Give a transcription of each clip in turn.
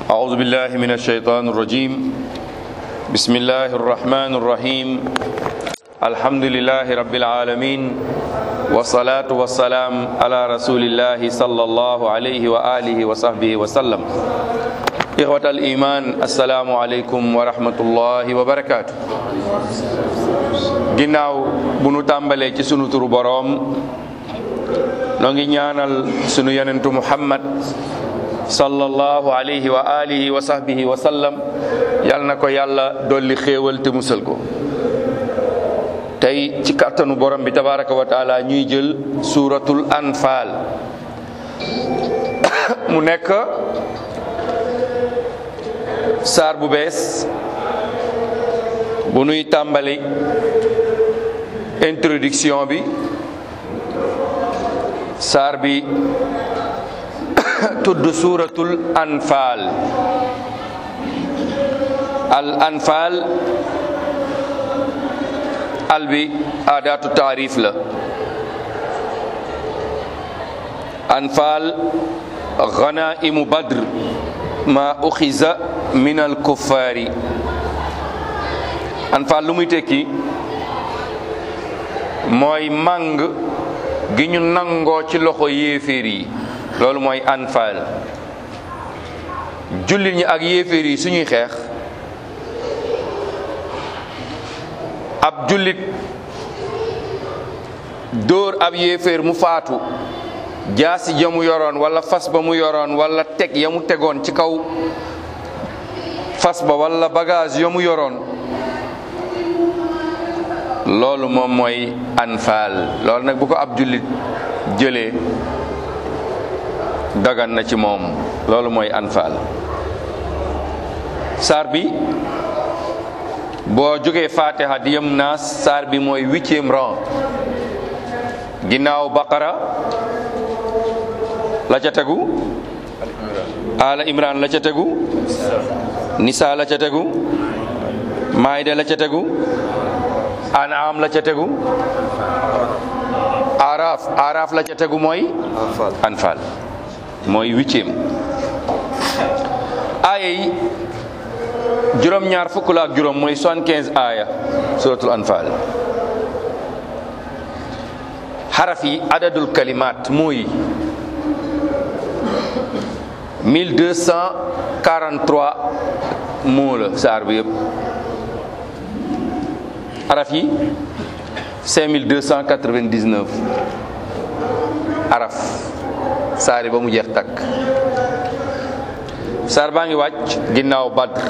أعوذ بالله من الشيطان الرجيم بسم الله الرحمن الرحيم الحمد لله رب العالمين والصلاة والسلام على رسول الله صلى الله عليه وآله وصحبه وسلم إخوة الإيمان السلام عليكم ورحمة الله وبركاته ginnaaw bu nu tàmbalee ci sunu turu boroom noo ngi ñaanal sunu yonentu muhammad sallallahu alayhi wa alihi wa sahbihi wa sallam yal na ko yàlla dolli xéewal te musal ko tey ci kàttanu borom bi tabaraka wa taala ñuy jël suuratul anfaal mu nekk saar bu bees bu nuy tàmbali introduction bi saar bi tudd suuratul anfaal al anfaal al bi aadaatu taarif la anfaal ganaimu badr ma uxiza min al kuffaari anfaal lu muy tekki mooy màng gi ñu nangoo ci loxo yéeféer yi loolu mooy anfaal jullit ñi ak yéeféer yi suñuy xeex ab jullit dóor ab yéeféer mu faatu jaasi ja mu yoroon wala fas ba mu yoroon wala teg ya mu tegoon ci kaw fas ba wala bagage ya mu yoroon loolu moom mooy anfaal loolu nag bu ko ab jullit jëlee dagan na ci moom loolu mooy anfaal saar bi boo jógee fatiha di yem naas saar bi mooy huitième rang ginnaaw baqara la ca tegu ala imran la ca tegu nisa la ca tegu maayda la ca tegu an'am la ca tegu araf araf la ca tegu mooy anfal mooy huitième aaya yi juróom-ñaar fukk la ak juróom mooy soixante-quinze aaya suratul anfal xaraf yi adadul kalimat mooy 1243 moo la saar bi yëpp araf yi 5299 araf saari ba mu jeex takk saar baa ngi wàcc ginnaaw badr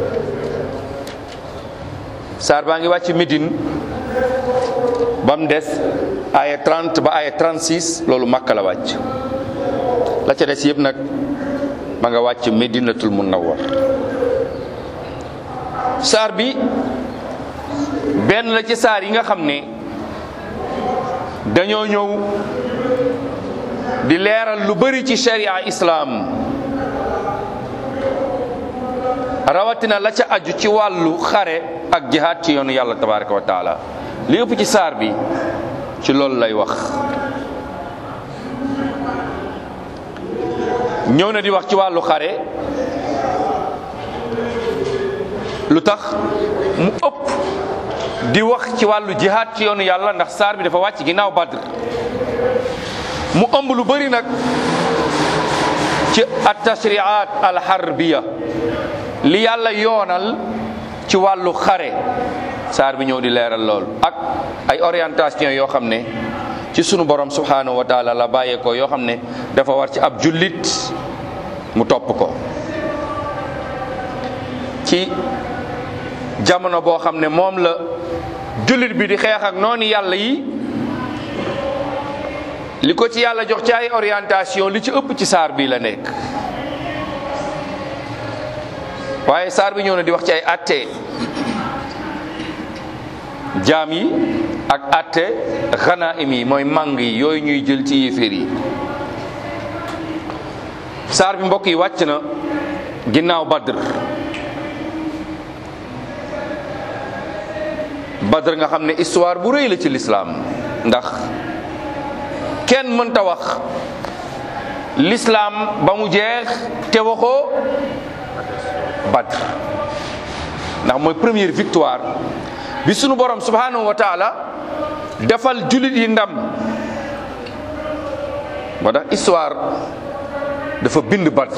saar baa ngi wàcc Médine ba mu des aya 30 ba aya 36 loolu Makka la wàcc la ca des yëpp nag ma nga wàcc Médinatul Munawwar saar bi benn la ci saar yi nga xam ne dañoo ñëw di leeral lu bari ci sharia islaam rawatina la ca aju ci wàllu xare ak jihaad ci yoonu yàlla tabaraka wa taala li ëpp ci saar bi ci loolu lay wax ñëw na di wax ci wàllu xare lu tax mu ëpp di wax ci wàllu jihaad ci yoonu yàlla ndax saar bi dafa wàcc ginnaaw badr mu ëmb lu bëri nag ci at-tashri'at al-harbiya li yàlla yoonal ci wàllu xare saar bi ñëw di leeral lool ak ay orientation yoo xam ne ci sunu borom subhanahu wa taala la bàyyeekoo yoo xam ne dafa war ci ab jullit mu topp ko ci jamono boo xam ne moom la jullit bi di xeex ak noonu yàlla yi li ko ci yàlla jox ci ay orientation li ci ëpp ci saar bi la nekk waaye saar bi ñëw na di wax ci ay atte jaam yi ak atte xanaim yi mooy màng yi yooyu ñuy jël ci yéeféer yi saar bi mbokk yi wàcc na ginnaaw badr badr nga xam ne histoire bu rëy la ci lislaam ndax kenn mënta wax lislaam ba mu jeex te waxoo Badr ndax mooy première victoire bi sunu borom subhanahu wa taala defal julit yi ndam moo tax histoire dafa bind Badr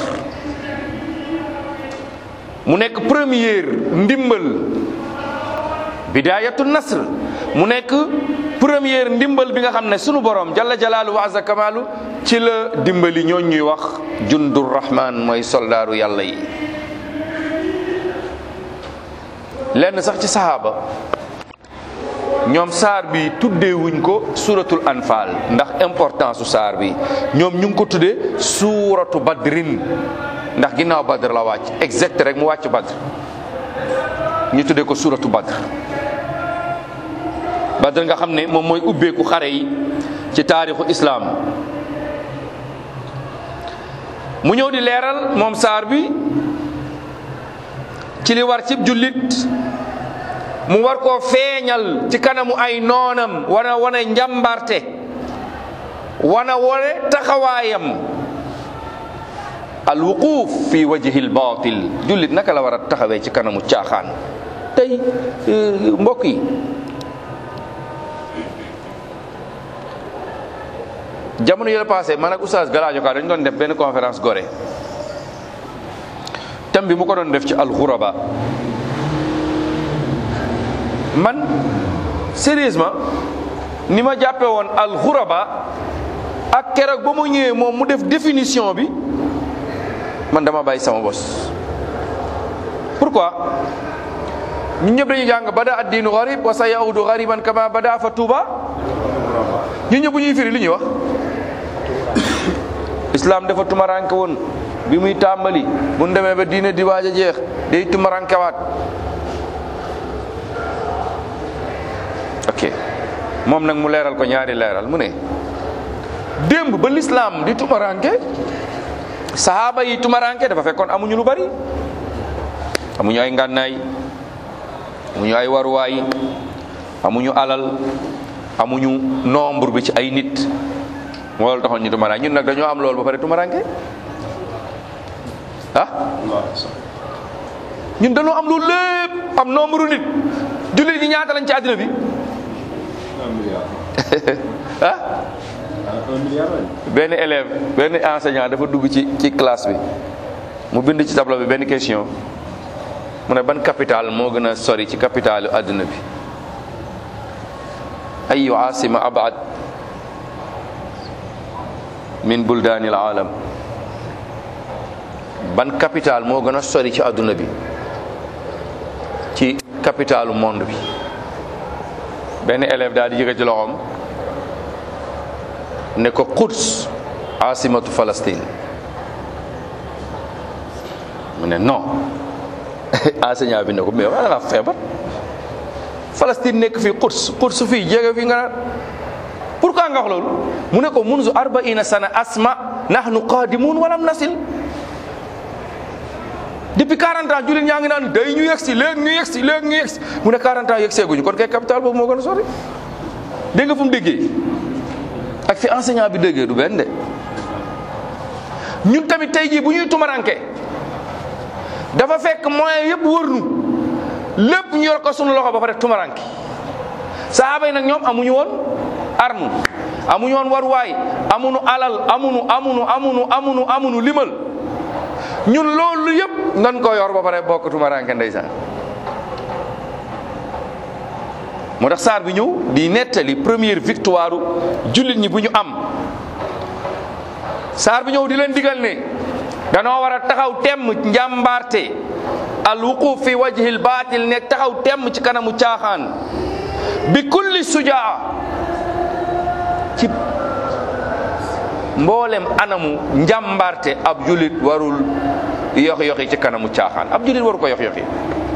mu nekk première ndimbal bidayatu nasr mu nekk première ndimbal bi nga xam ne sunu borom jalla jalaalu wa azza kamaalu ci la dimbali ñooñ ñuy wax jundur rahman mooy soldaaru yàlla yi lenn sax ci sahaaba ñoom saar bi tuddeewuñ ko suratul anfal ndax importance su saar bi ñoom ñu ngi ko tuddee suuratu badrin ndax ginnaaw badr la wàcc exact rek mu wàcc badr ñu tuddee ko suuratu badr badr nga xam ne moom mooy ubbeeku xare yi ci taarixu islaam mu ñëw di leeral moom saar bi ci li war cib jullit mu war koo feeñal ci kanamu ay noonam wana wane njàmbarte wana wane taxawaayam al wuquuf fi wajhi al batil jullit naka la war a taxawee ci kanamu caaxaan tey mbokk yi jamono yële passé man ak oustaz Galaajo Ka dañu doon def benn conférence Gorée thème bi mu ko doon def ci alxuraba man sérieusement ni ma jàppe woon alxuraba ak keroog ba mu ñëwee moom mu def définition bi man dama bàyyi sama bos pourquoi ñun ñëpp dañuy jàng bada addiinu garib wa sa yaudu gariban kama bada fa tuuba ñun ñëpp bu ñuy firi li ñuy wax islam dafa tumaranke woon bi muy tàmbali bu ñu demee ba diine di waaj a jeex day tumarankewaat ok moom nag mu leeral ko ñaari leeral mu ne démb ba l'islam di tumaranke sahaaba yi tumaranke dafa fekkoon amuñu lu bari amuñu ay ngànnaay amuñu ay waruwaay amuñu alal amuñu nombre bi ci ay nit moo loolu taxoon ñu tumaranke ñun nag dañoo am loolu ba pare tumaranke ah ñun dañoo am loolu lépp am nombre nit jullit ñi ñaata lañ ci àddina bi ah benn élève benn enseignant dafa dugg ci ci classe bi mu bind ci tableau bi benn question mu ne ban capital moo gën a sori ci capitalu àdduna bi ayu asima abad min buldaani al alam ban capital moo gën a sori ci àdduna bi ci capitalu monde bi benn élève daal di jëge ci loxoom ne ko Quds asimatu Palestine mu ne non enseignant bi ne ko mais waa nga feebar Palestine nekk fii Quds Quds fii jege fii nga naan pourquoi nga wax loolu mu ne ko munzu arbaina sana asma nahnu qadimun walam nasil depuis 40 ans jullit ñaa ngi naan day ñu yegsi léegi ñu yegsi léegi ñu yegsi mu ne 40 ans yegg seeguñu kon kay capital boobu moo gën a sori dégg nga fu mu déggee ak fi enseignant bi déggee du benn de ñun tamit tey jii bu ñuy tumaranke dafa fekk moyen yëpp wër nu lépp ñu yor ko sunu loxo ba pare tumaranke sahaaba yi nag ñoom amuñu woon arme amuñu woon waruwaay amuñu alal amuñu amuñu amuñu amuñu amuñu limal ñun loolu yëpp nan ko yor ba pare bokk tumaranke ndeysaan moo tax saar bi ñëw di nettali première victoire jullit ñi bu ñu am saar bi ñëw di leen digal ne danoo war a taxaw temm njàmbaarte al wuquf fi wajhil baatil nekk taxaw temm ci kanamu caaxaan bi kulli sujaa ci mboolem anamu njàmbaarte ab jullit warul yox yoxi ci kanamu caaxaan ab jullit waru ko yox yoxi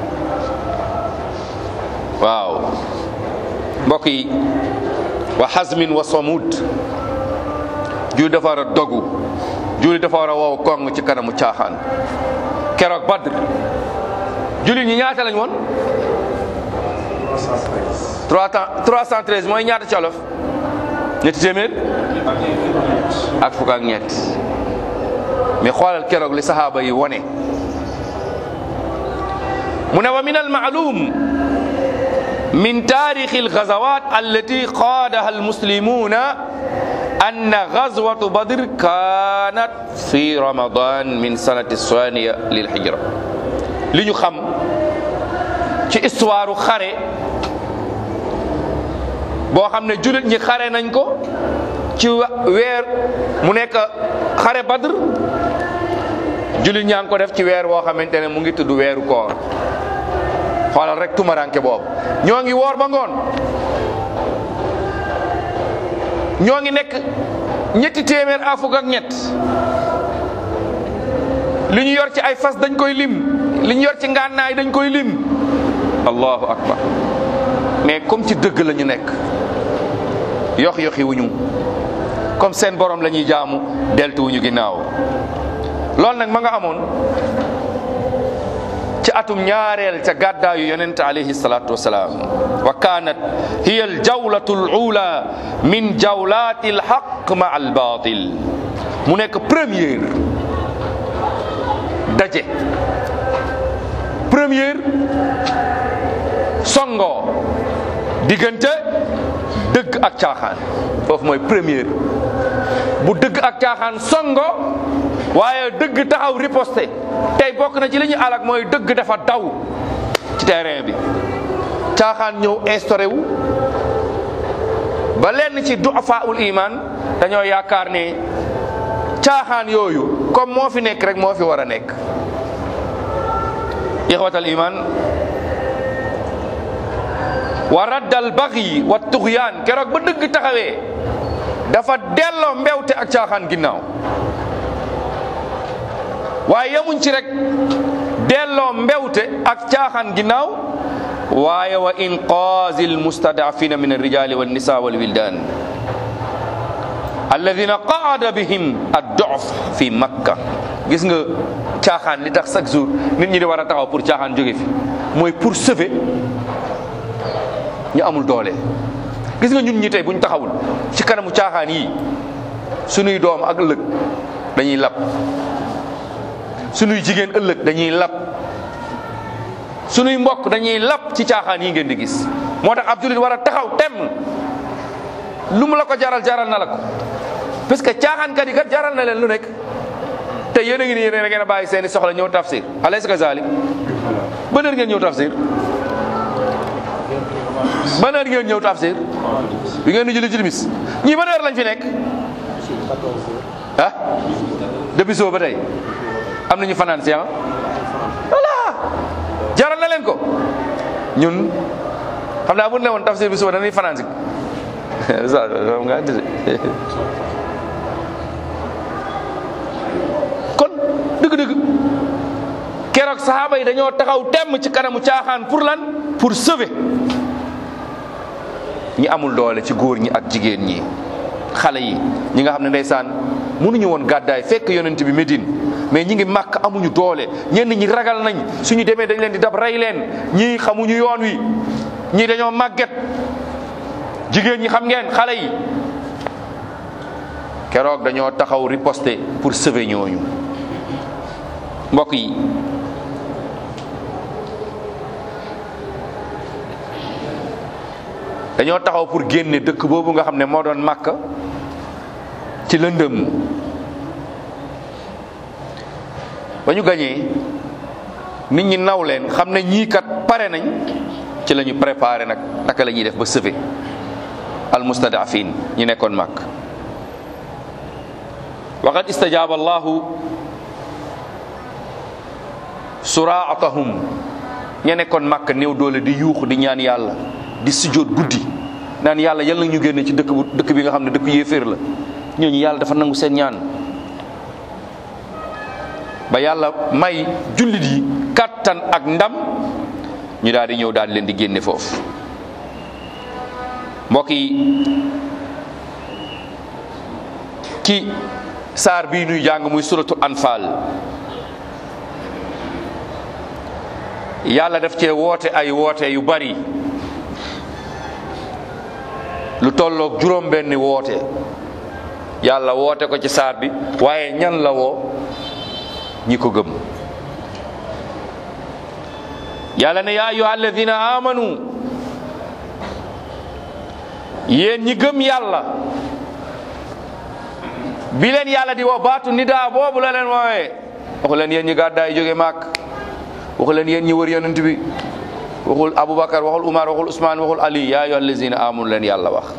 waaw mbokk yi wa xasmin wa samud jullit dafa war a dogu jullit dafa war a wow kong ci kanamu caaxaan keroog badr jullit ñi ñaata lañ woon 313 mooy ñaata ci olof ñetti téeméer ak fukk ak ñett mais xoolal keroog li saxaaba yi wone mu ne wa min almaalum min taarixi algazawat allati qaadaha almuslimuna أن غزوة بدر كانت في رمضان من سنة الثانية للهجرة li ñu xam ci histoire xare boo xam ne jullit ñi xare nañ ko ci weer mu nekk xare Badr jullit ñaa ngi ko def ci weer woo xamante ne mu ngi tudd weeru koor xoolal rek tumaranke boobu ñoo ngi woor ba ngoon ñoo ngi nekk ñetti téeméer a fukk ak ñett li ñu yor ci ay fas dañ koy lim li ñu yor ci ngànnaay dañ koy lim allahu akbar mais comme ci dëgg la ñu nekk yox yoxi wuñu comme seen borom la ñuy jaamu deltu wuñu ginnaaw loolu nag ma nga amoon ci atum ñaareel ca gàddaayu yonent alayhi salatu wasalaam wa kanat hiya al jawlatu al ula min jawlati al haq ma al batil mu nekk première daje première songo diggante dëgg ak caaxaan foofu mooy première bu dëgg ak caaxaan songo waaye dëgg taxaw riposté tey bokk na ci li ñu alak mooy dëgg dafa daw ci terrain bi caaxaan ñëw instauré wu ba lenn ci duafaul iman dañoo yaakaar ne caaxaan yooyu comme moo fi nekk rek moo fi war a nekk ixwatal iman wa raddal baxyi wa tuxyaan keroog ba dëgg taxawee dafa delloo mbewte ak caaxaan ginnaaw waaye yemuñ ci rek delloo mbewte ak caaxaan ginnaaw waaye wa inqaazi almustadafina min alrijali wannisa walwildan alladina qaada bihim addof fi makka gis nga caaxaan li tax chaque jour nit ñi di war a taxaw pour caaxaan jóge fi mooy pour sauver ñu amul doole gis nga ñun ñi tey buñ taxawul ci kanamu caaxaan yi sunuy doom ak ëllëg dañuy lab sunuy jigéen ëllëg dañuy lab sunuy mbokk dañuy lab ci caaxaan yi ngeen di gis moo tax ab jullit war a taxaw tem lu mu la ko jaral jaral na la ko parce que caaxaankat yi kat jaral na leen lu nekk te yéen a ngi nii yéen a ngeen a bàyyi seeni soxla ñëw tafsir alaysa kazalik ban heure ngeen ñëw tafsir ban heure ngeen ñëw tafsir bi ngeen di julli ci timis ñii ban heure lañ fi nekk ah depuis soo ba tey am nañu fanaan si ah voilà jaral na leen ko ñun xam naa bu ne woon tafsir bi suba dañuy fanaan si nga kon dëgg-dëgg keroog saxaaba yi dañoo taxaw temm ci kanamu caaxaan pour lan pour sauver ñi amul doole ci góor ñi ak jigéen ñi xale yi ñi nga xam ne ndeysaan mënuñu woon gàddaay fekk yonent bi Médine mais ñi ngi màkk amuñu doole ñenn ñi ragal nañ suñu demee dañ leen di dab rey leen ñii xamuñu yoon wi ñii dañoo màgget jigéen ñi xam ngeen xale yi keroog dañoo taxaw riposter pour sauver ñooñu mbokk yi dañoo taxaw pour génne dëkk boobu nga xam ne moo doon màkk ci lëndëm ba ñu gañee nit ñi naw leen xam ne ñii kat pare nañ ci la ñu préparé nag naka la ñuy def ba sauver al mustadafin ñi nekkoon màkk waqad istajaaba allahu suraatahum ña nekkoon màkk néew doole di yuux di ñaan yàlla di sujjóot guddi naan yàlla yal na ñu génne ci dëkk bu dëkk bi nga xam ne dëkk yéeféer la ñooñu yàlla dafa nangu seen ñaan ba yàlla may jullit yi kàttan ak ndam ñu daal di ñëw daal di leen di génne foofu mbokk yi ci saar bii nuy jàng muy suratul anfal yàlla daf cee woote ay woote yu bari lu tolloog juróom benni woote yàlla woote ko ci saar bi waaye ñan la woo ñi ko gëm yàlla ne yaa ayuha alladina amanu yéen ñi gëm yàlla bi leen yàlla di woo baatu nidaa boobu la leen woowee waxu leen yéen ñi gàddaay jóge màkk waxu leen yéen ñi wër yonent bi waxul aboubacar waxul umar waxul usmaan waxul ali yaa ayyuha allazina amanu leen yàlla wax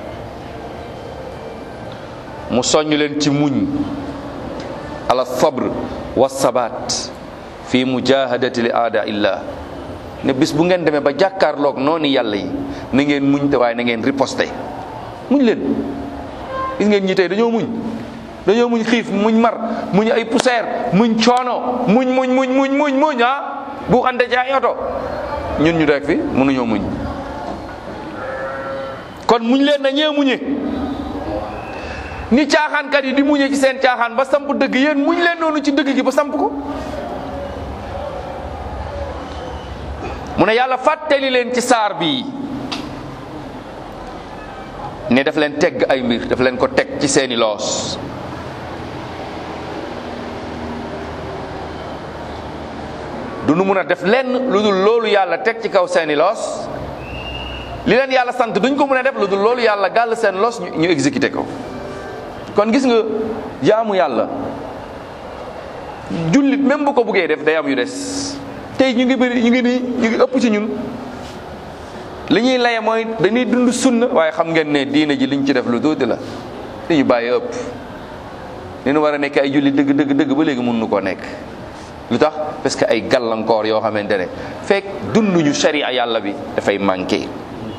mu soññ leen ci muñ ala sabr wa sabat fi mujahadati li aada illah ne bis bu ngeen demee ba jàkkaarloog noonu yàlla yi na ngeen muñ te waaye na ngeen riposte muñ leen gis ngeen ñi tey dañoo muñ dañoo muñ xiif muñ mar muñ ay poussière muñ coono muñ muñ muñ muñ muñ muñ ah bu xante ci ay oto ñun ñu rek fi mënuñoo muñ kon muñ leen na ñee muñe ni caaxaankat yi di muñe ci seen caaxaan ba samp dëgg yéen muñ leen noonu ci dëgg gi ba samp ko mu ne yàlla fàttali leen ci saar bi ne daf leen tegg ay mbir daf leen ko teg ci seeni loos du nu mun a def lenn lu dul loolu yàlla teg ci kaw seeni loos li leen yàlla sant duñ ko mun a def lu dul loolu yàlla gàll seen loos ñu ñu exécuté ko kon gis nga jaamu yàlla jullit même bu ko buggee def day am yu des tey ñu ngi bëri ñu ngi nii ñu ngi ëpp ci ñun li ñuy laye mooy dañuy dund sunna waaye xam ngeen ne diina ji liñ ci def lu tuuti la li ñu bàyyi ëpp li ñu war a nekk ay jullit dëgg dëgg dëgg ba léegi mun nu koo nekk lu tax parce que ay gàllankoor yoo xamante ne fekk dunduñu sharia yàlla bi dafay manqué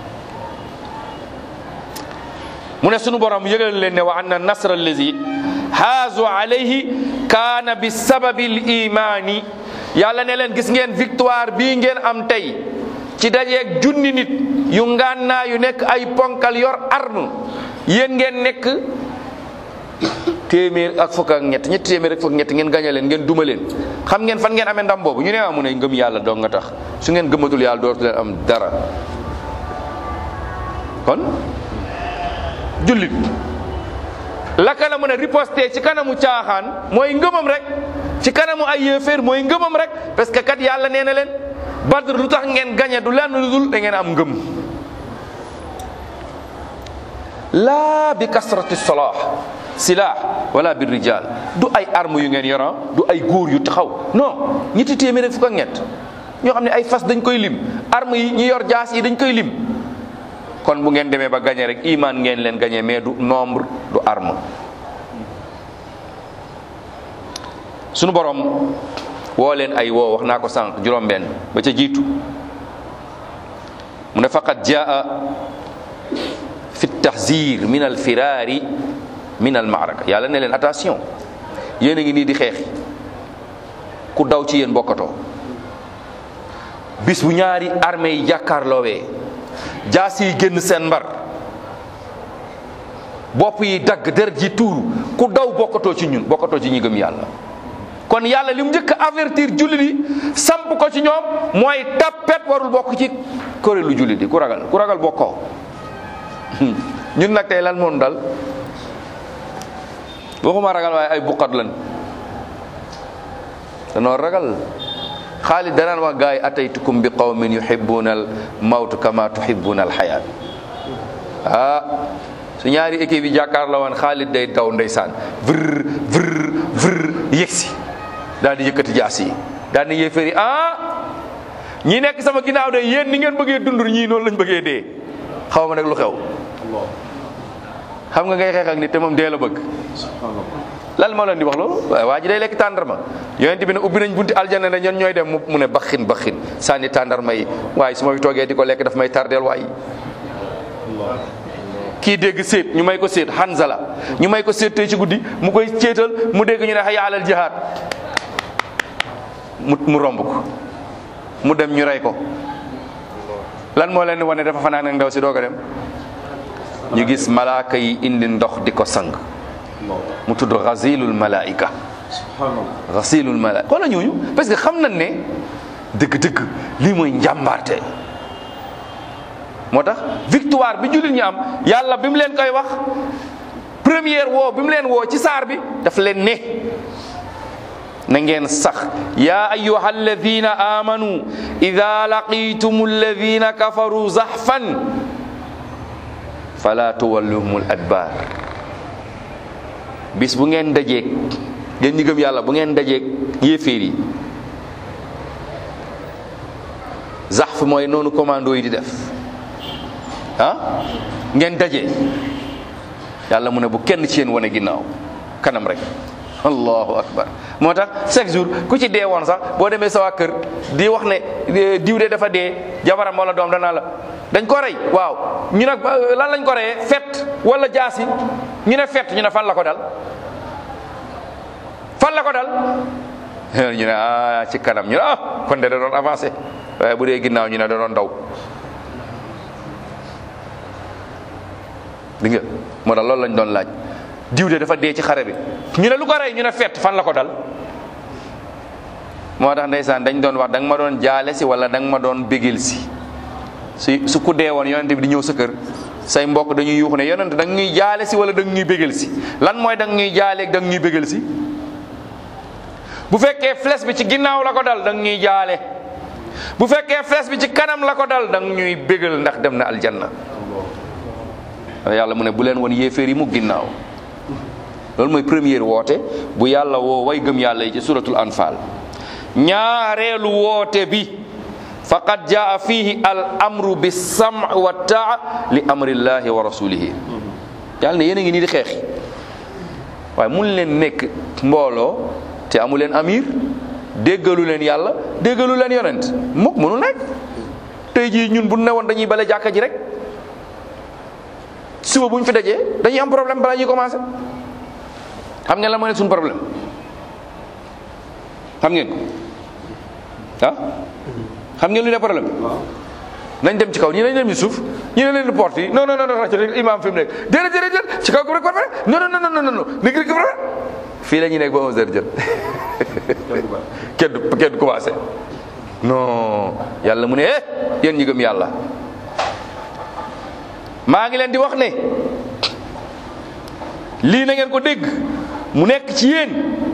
mu ne sunu borom yëgal leen ne wa anna nasra allazi haazu alayhi kaana bi sababi l imaani yàlla ne leen gis ngeen victoire bii ngeen am tey ci dajeeg junni nit yu ngànnaa yu nekk ay ponkal yor arme yéen ngeen nekk téeméer ak fukk ak ñett ñetti téeméer ak fukk ak ñett ngeen gañe leen ngeen duma leen xam ngeen fan ngeen amee ndam boobu ñu ne amu ne ngëm yàlla dong nga tax su ngeen gëmatul yàlla dootu leen am dara kon jullit laka la mën a riposter ci kanamu caaxaan mooy ngëmam rek ci kanamu ay yéeféer mooy ngëmam rek parce que kat yàlla nee na leen badr lu tax ngeen gañe du lenn lu dul da ngeen am ngëm laa bi kasrati salah silah wala bi rijal du ay arme yu ngeen yoran du ay góor yu taxaw non ñetti téeméer ak fukk ak ñett ñoo xam ne ay fas dañ koy lim arme yi ñi yor jaas yi dañ koy lim kon bu ngeen demee ba gañe rek iman ngeen leen gañe mais du nombre du arme sunu borom woo leen ay woo wax naa ko sànq juróom-benn ba ca jiitu mu ne faqad jaa fi tahzir min al firaari min al maaraka yàlla ne leen attention yéen a ngi nii di xeexi ku daw ci yéen bokkatoo bis bu ñaari armée yi jàkkaarloowee jaas yi génn seen mbar bopp yi dagg deret ji tuuru ku daw bokkatoo ci ñun bokkatoo ci ñi gëm yàlla kon yàlla li mu njëkk a avertir jullit yi samp ko ci ñoom mooy tappet warul bokk ci kuréelu jullit yi ku ragal ku ragal bokkoo ñun nag tey lan moom dal waxuma ragal waaye ay buqat lan danoo ragal xaalid danaan wax gaa yi ataytukum bi qawmin yuhibbuna al mawt kama tuhibbuna al xayaat ah su ñaari équipe yi jàkkaar la woon xaalid day daw ndeysaan vr vr vr yegsi daal di yëkkati jaas yi daal di yéeféri ah ñi nekk sama ginnaaw de yéen ni ngeen bëggee dund ñii noonu lañ bëggee dee xaw ma nag lu xew xam nga ngay xeex ak nit te moom dee la bëgg lan moo leen di wax loolu waaye waa ji day lekk tàndarma yonent bi ne ubbi nañ bunti aljana ne ñen ñooy dem mu ne baxin baxin sànni tàndarma yi waaye su ma fi toogee di ko lekk daf may tardeel waay kii dégg séet ñu may ko séet Hanzala ñu may ko séet tey ci guddi mu koy céetal mu dégg ñu ne hayya alal jihaad mu mu romb ko mu dem ñu rey ko lan moo leen di wane dafa fanaan ak ndaw si doog a dem ñu gis malaaka yi indi ndox di ko sang mu tudd xasilul malaika xasilul malaika xoola ñooñu parce que xam nañ ne dëgg-dëgg lii mooy njàmbaarte moo tax victoire bi jullit ñi am yàlla bi mu leen koy wax première woo bi mu leen woo ci saar bi daf leen ne na ngeen sax yaa ayuha alladina amanu ida laqitum alladina kafaru zahfan fala tuwalluhum al adbar bis bu ngeen dajeeg ngeen ñi gëm yàlla bu ngeen dajeeg yéeféer yi zahf mooy noonu commando yi di def ah ngeen daje yàlla mu ne bu kenn ci yéen wane ginnaaw kanam rek allahu akbar moo tax chaque jour ku ci dee woon sax boo demee sa waa kër di wax ne diw de dafa dee jabaram wala doom danaa la dañ ko rey waaw ñu nag lan lañ ko reyee fet wala jaasi ñu ne fet ñu ne fan la ko dal fan la ko dal ñu ne ah ci kanam ñu ne ah kon de da doon avancé waaye bu dee ginnaaw ñu ne da doon daw di nga moo tax loolu lañ doon laaj diw de dafa dee ci xare bi ñu ne lu ko rey ñu ne fett fan la ko dal moo tax ndeysaan dañ doon wax da nga ma doon jaale si wala da nga ma doon bégil si su su ku dee woon yonente bi di ñëw sa kër say mbokk dañuy yuux ne yonente da nga ñuy jaale si wala da nga ñuy bégil si lan mooy da nga ñuy jaaleeg da nga ñuy bégil si bu fekkee flèche bi ci ginnaaw la ko dal da nga ñuy jaale bu fekkee flèche bi ci kanam la ko dal da nga ñuy bégal ndax dem na aljanna yàlla mu ne bu leen woon yéeféer yi mu ginnaaw loolu mooy première woote bu yàlla woo way gëm yàlla yi ci suratul anfal ñaareelu woote bi faqad jaa fihi al amru bi sam wa taa li amrillahi wa rasulihi yàlla ne yéen a ngi nii di xeexi waaye mun leen nekk mbooloo te amu leen amir déggalu leen yàlla déggalu leen yonent mukk mënul nekk tey jii ñun bu ne woon dañuy bale jàkka ji rek suba bu ñu fi dajee dañuy am problème balaa ñuy commencé xam ngeen la moo ne suñu problème xam ngeen ko ah xam ngeen lu ne problème nañ dem ci kaw ñi nañ dem ci suuf ñi ne leen di porte yi non non non rajo rek imam fi mu nekk déedéet déedéet déedéet ci kaw ko rek ko rek non non non non non non nit ki rek fii la ñuy nekk ba 11 heures jot kenn du kenn du commencé non yàlla mu ne eh yéen ñi gëm yàlla maa ngi leen di wax ne lii na ngeen ko dégg mu nekk ci yéen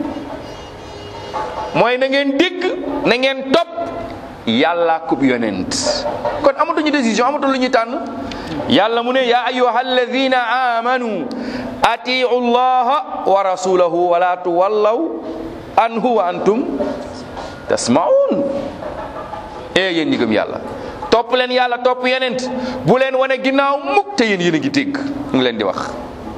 mooy na ngeen dégg na ngeen topp yàlla kub yonent kon amatuñu décision amatu lu ñuy tànn yàlla mu ne yaa ayuha alladina amanu atiu llaha wa rasulahu wala tuwallaw anhu wa antum tasmaun e yéen ñi gëm yàlla topp leen yàlla topp yonent bu leen wane ginnaaw mukk te yéen yéen a ngi dégg mu ngi leen di wax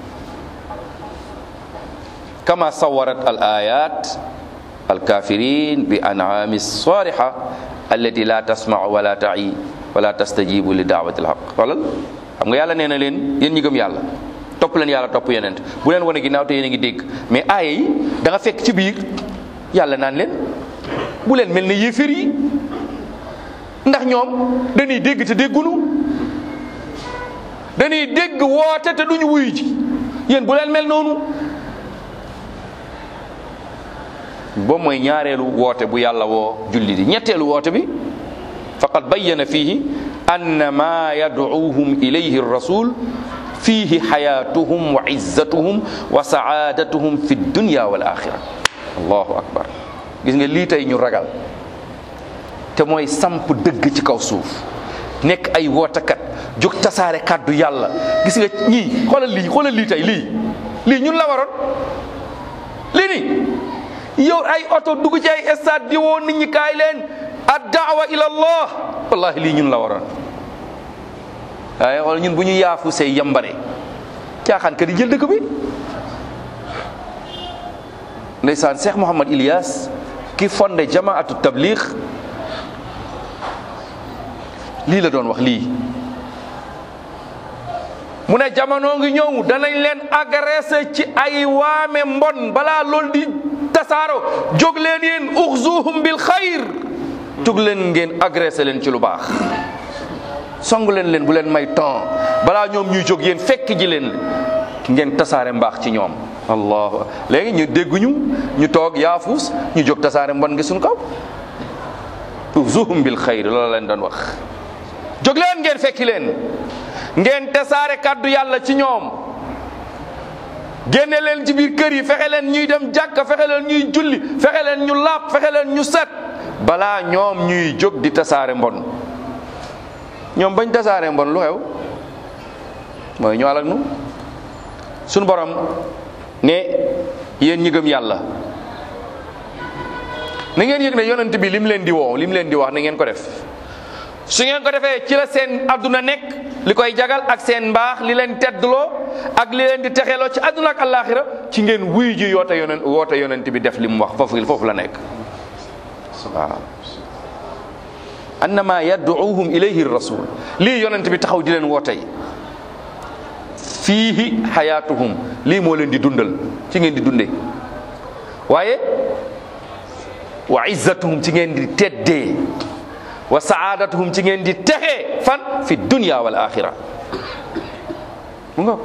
kama sawarat al ayat al kafirin bi an'ami sariha allati la tasma'u wala ta'i wala tastajibu li da'wati al haqq xoolal xam nga yàlla nee na leen yéen ñi gëm yàlla topp leen yàlla topp yonent bu leen wane ginnaaw te yéen a ngi dégg mais aaya yi da nga fekk ci biir yàlla naan leen bu leen mel ne yéefér yi ndax ñoom dañuy dégg te déggunu dañuy dégg woote te duñu wuyu ji yéen bu leen mel noonu boobu mooy ñaareelu woote bu yàlla woo julli di ñetteelu woote bi faqad bayyana fihi anna ma yad'uuhum ilayhi rasul fihi xayatuhum wa izzatuhum wa saadatuhum fi dunya wal axira allahu akbar gis nga lii tey ñu ragal te mooy samp dëgg ci kaw suuf nekk ay wootakat jóg tasaare kàddu yàlla gis nga ñii xoolal lii xoolal lii tey lii lii ñun la waroon lii nii yow ay oto dugg ci ay stade di woo nit ñi kaay leen ad daawa ila allah wallahi lii ñun la waroon waaye xool ñun bu ñu yaafu say yambare caaxaan ka di jël dëkk bi ndeysaan Cheikh Mouhamad Ilyas ki fondé jamaatu tabliq lii la doon wax lii mu ne jamono ngi ñëw danañ leen agressé ci ay waame mbon balaa loolu di tasaaro jóg leen yéen uxzuhum bil xayr jóg leen ngeen agressé leen ci lu baax song leen leen bu leen may temps balaa ñoom ñuy jóg yéen fekk ji leen ngeen tasaare mbaax ci ñoom allahu léegi ñu dégguñu ñu toog yaafuus ñu jóg tasaare mbon ngi suñ kaw uxzuhum bil xayr loolu leen doon wax jóg leen ngeen fekki leen ngeen tasaare kàddu yàlla ci ñoom génne leen ci biir kër yi fexe leen ñuy dem jàkka fexe leen ñuy julli fexe leen ñu laab fexe leen ñu set balaa ñoom ñuy jóg di tasaare mbon ñoom bañ tasaare mbon lu xew mooy ñu alak nu suñu borom ne yéen ñi gëm yàlla na ngeen yëg ne yonent bi lim leen di woo lim leen di wax na ngeen ko def su ngeen ko defee ci la seen adduna nekk li koy jagal ak seen mbaax li leen teddloo ak li leen di texeloo ci adduna ak alaxira ci ngeen wuy ji yoote yonent woote yonent bi def li mu wax foofu foofu la nekk waaw annama yad'uuhum ilayhi rasul lii yonent bi taxaw di leen wootey fiihi xayaatuhum lii moo leen di dundal ci ngeen di dunde waaye wa izzatuhum ci ngeen di teddee wa saadatuhum ci ngeen di texee fan fi dunya wal axira mu nga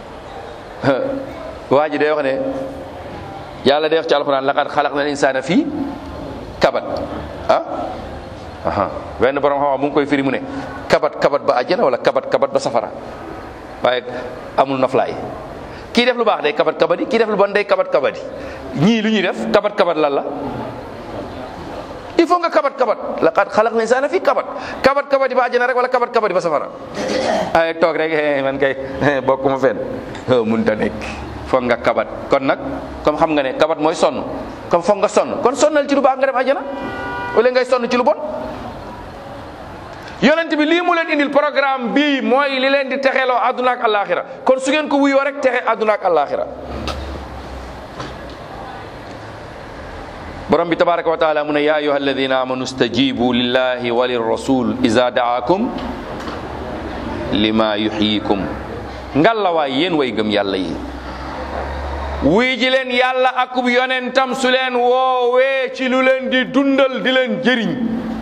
waa ji day wax ne yàlla day wax ci alquran laqad xalaqna al insana fii kabat ah aha benn borom xam-xam mu ngi koy firi mu ne kabat kabat ba àjjana wala kabat kabat ba safara waaye amul noflaay kii def lu baax day kabat kabadi kii def lu bon day kabat kabadi ñii lu ñuy def kabat kabat lan la il faut nga kabat kabat laqad xalaqna insaana fii kabat kabat kabadi ba àjjana rek wala kabat kabadi ba safara ay toog rek man kay bokkuma fenn mun ta nekk foog nga kabat kon nag comme xam nga ne kabat mooy sonn comme foog nga sonn kon sonnal ci lu baax nga dem àjjana wala ngay sonn ci lu bon yonent bi lii mu leen indil programme bii mooy li leen di texeloo àdduna ak àllaaxira kon su ngeen ko wuyoo rek texe àdduna ak àllaaxira borom bi tabaraka wa taala mu ne yaa ayuha alladina amanu stajibu lillahi wa lirrasul iza daakum lima yuxyikum ngallawaay yéen way gëm yàlla yi wuy ji leen yàlla akub yonentam su leen woowee ci lu leen di dundal di leen jëriñ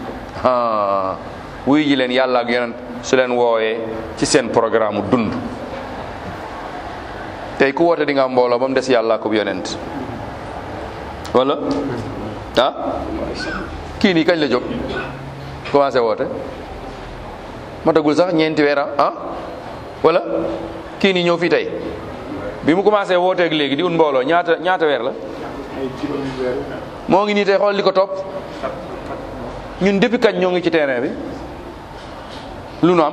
wuy ji leen yàlla ak yonent su leen woowee ci seen programme dund tey ku woote di nga am mbooloo ba mu des yàlla akub yonent wala ah kii nii kañ la jóg commencé woote matagul sax ñeenti weer ah wala kii nii ñëw fii tey bi mu commencé wooteeg léegi di un mbooloo ñaata ñaata weer la moo ngi nii tey xool li ko topp ñun depuis kañ ñoo ngi ci terrain bi lu nu am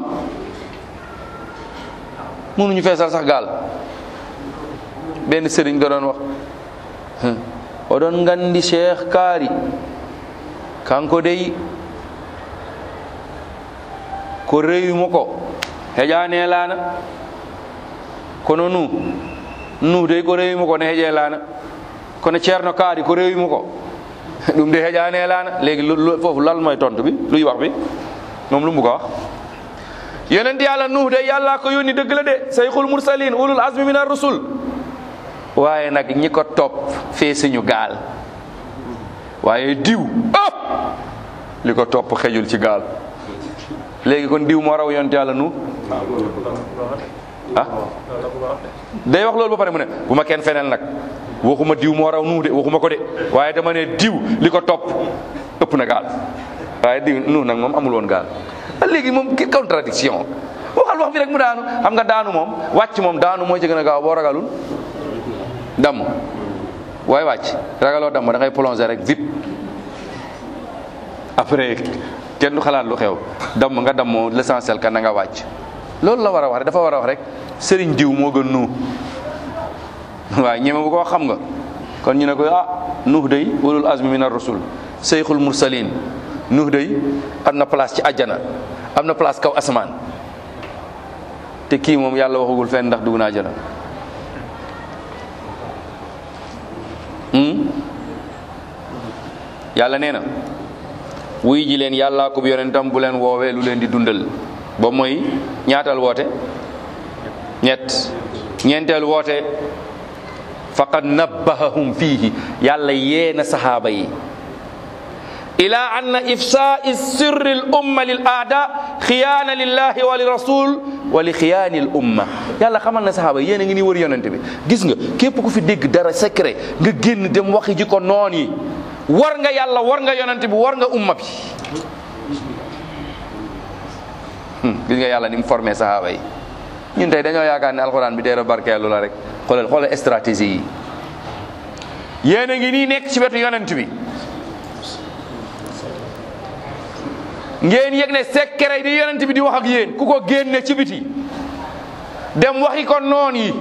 mënuñu feesal sax gaal benn sëriñ nga doon wax oɗon ngandi cheikh kaari kanko dey ko rewimo ko heƴani lana kono nu nu dey ko rewimo ko ne heeƴe lana kono ceerno kaari ko rewimo ko ɗum de heƴani e lana léegi foofu lal moy tontu bi luy wax bi moom lu mu ko wax yonent yàlla nuh de yàlla ko yónni dëgg la de sayxul mursalin ulul azmi min ar rusul waaye nag ñi ko topp fee suñu gaal waaye diw ëpp li ko topp xejul ci gaal léegi kon diw moo raw yonent yàlla nu ah day wax loolu ba pare mu ne bu ma kenn feneel nag waxuma diw moo raw nu de waxuma ko de waaye dama ne diw li ko topp ëpp na gaal waaye diw nu nag moom amul woon gaal léegi moom ki contradiction waxal wax bi rek mu daanu xam nga daanu moom wàcc moom daanu moo ci gën a gaaw boo ragalul damm waaye wàcc ragaloo damm da ngay plonger rek vip après kenn du xalaat lu xew damm nga dammoo l'essentiel kan na nga wàcc loolu la war a wax rek dafa war a wax rek sëriñ diw moo gën nu waaye ñeme bu ko wax xam nga kon ñu ne ko ah nuux day ulul azmi min ar-rusul seyxul mursalin nuux day am na place ci àjjana am na place kaw asamaan te kii moom yàlla waxagul fenn ndax dugg na àjjana yàlla nee na wuy ji leen yàllaa ko yonentam bu leen woowee lu leen di dundal ba mooy ñaatal woote ñett ñeenteel woote faqad nabbahahum fiihi yàlla yee na sahaaba yi ila anna ifsaai sirri l umma lil aada xiyaana lillahi wa li rasul wa li xiyaani l umma yàlla xamal na sahaaba yi yéen a ngi ni wër yonente bi gis nga képp ku fi dégg dara secret nga génn dem waxi ji ko noon yi war nga yàlla war nga yonente bi war nga umma bi gis nga yàlla ni mu formé sahaaba yi ñun tey dañoo yaakaar ne alxuraan bi teera barkeelu la rek xoolal xoolal stratégie yi yéen a ngi nii nekk ci wetu yonent bi ngeen yëg ne secret di yonent bi di wax ak yéen ku ko génne ci biti dem waxi ko noon yi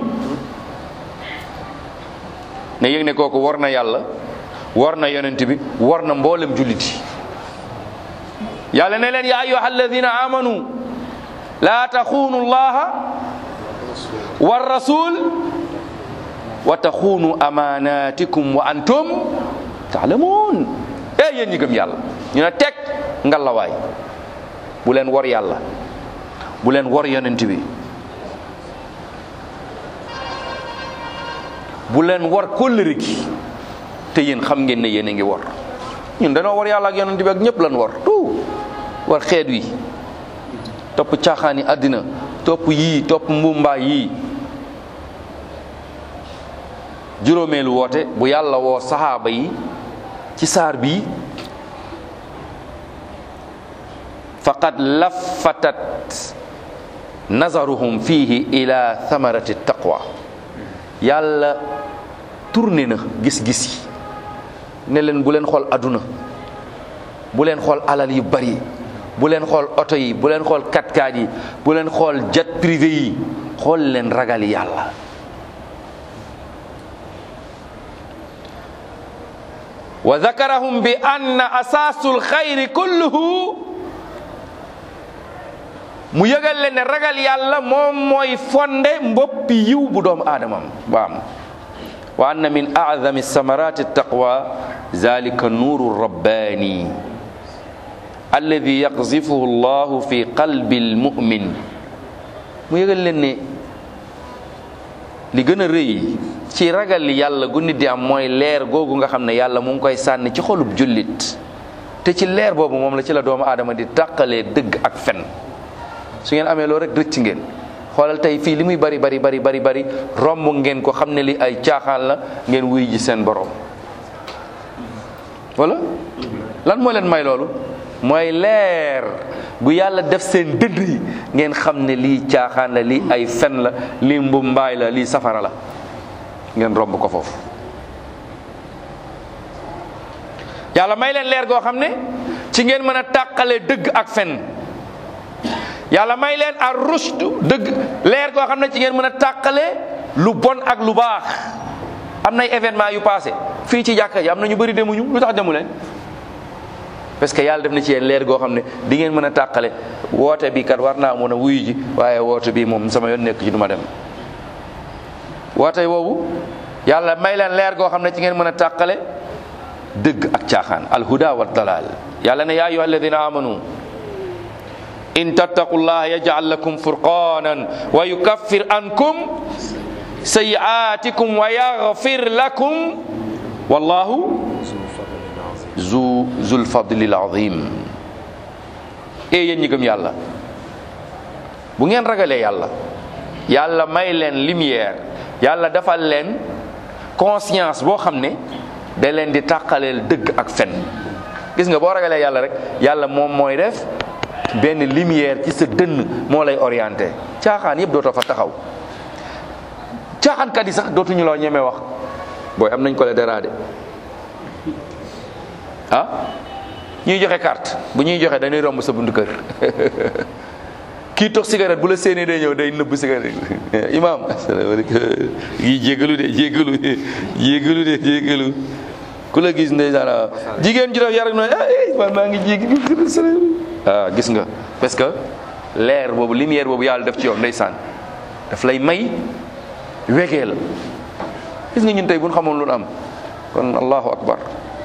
ne yëg ne kooku war na yàlla war na yonent bi war na mboolem jullit yi yàlla ne leen ya ayyuha alladina amanu la taxuunu llaha wa rasul wa taxuunu amanatikum wa antum taalamuun e yéen ñi gëm yàlla ñu ne teg ngalawaay bu leen wor yàlla bu leen wor yonent bi bu leen war kóllëre gi te yéen xam ngeen ne yéen a ngi war ñun dañoo war yàlla ak yonent bi ak ñëpp lan war tout war xeet wi topp caaxaani àddina topp yii topp mbumbaay yii juróomeelu woote bu yàlla woo saxaaba yi ci saar bii faqad laffatat nazaruhum fihi ila thamarati taqwa yàlla tourné na gis-gis yi ne leen bu leen xool aduna bu leen xool alal yu bari bu leen xool oto yi bu leen xool katkaat yi bu leen xool jet privé yi xool leen ragal yàlla wa zakarahum bi anna asaasul xayri kulluhu mu yëgal leen ne ragal yàlla moom mooy fonde mboppi yiw bu doomu aadamam baam wa anna min a'zami samarati taqwa zalika nuuru rabbani alladi yaqzifuhu llahu fi qalbi almu'min mu yëgal leen ne li gën a rëy ci ragal yàlla gu nit di am mooy leer googu nga xam ne yàlla mu ngi koy sànni ci xolub jullit te ci leer boobu moom la ci la doomu aadama di tàqalee dëgg ak fen su ngeen amee loolu rek rëcc ngeen xoolal tey fii li muy bari bari bari bari bari romb ngeen ko xam ne li ay caaxaan la ngeen wuy ji seen borom wala lan moo leen may loolu mooy leer bu yàlla def seen dënd yi ngeen xam ne lii caaxaan la lii ay fen la lii mbumbaay la lii safara la ngeen romb ko foofu yàlla may leen leer goo xam ne ci ngeen mën a tàqale dëgg ak fen yàlla may leen ar rushd dëgg leer goo xam ne ci ngeen mën a tàqale lu bon ak lu baax am nay événement yu passé fii ci jàkka ji am na ñu bëri demuñu lu tax demu leen parce que yàlla def na ci yéen leer goo xam ne di ngeen mën a tàqale woote bi kat war naa mën a wuyu ji waaye woote bi moom sama yoon nekk ci du ma dem woote boobu yàlla may leen leer goo xam ne ci ngeen mën a tàqale dëgg ak caaxaan alhuda wa dalal yàlla ne yaa ayyuha alladina amanu in tattaqullaha yaj'al lakum furqanan wa yukaffir ankum sayi'atikum wa yaghfir lakum wallahu zu zul fadlil azim e yéen ñi gëm yàlla bu ngeen ragalee yàlla yàlla may leen lumière yàlla defal leen conscience boo xam ne da leen di tàqaleel dëgg ak fen gis nga boo ragalee yàlla rek yàlla moom mooy def benn lumière ci sa dënn moo lay orienté caaxaan yëpp dootoo fa taxaw caaxaankat yi sax dootuñu la ñemee wax booy am nañ ko le daraade ah ñuy joxe carte bu ñuy joxe dañuy romb sa buntu kër kii tox cigarette bu la séenee day ñëw day nëbb cigarette imam asalaamaaleykum yi jéggalu de jéggalu de jéggalu de jéggalu ku la gis ndeysaan jigéen ju def yar ak noonu ah man maa ngi jéggi ah gis nga parce que leer boobu lumière boobu yàlla def ci yow ndeysaan daf lay may wegee la gis nga ñun tey bu ñu xamoon lu am kon allahu akbar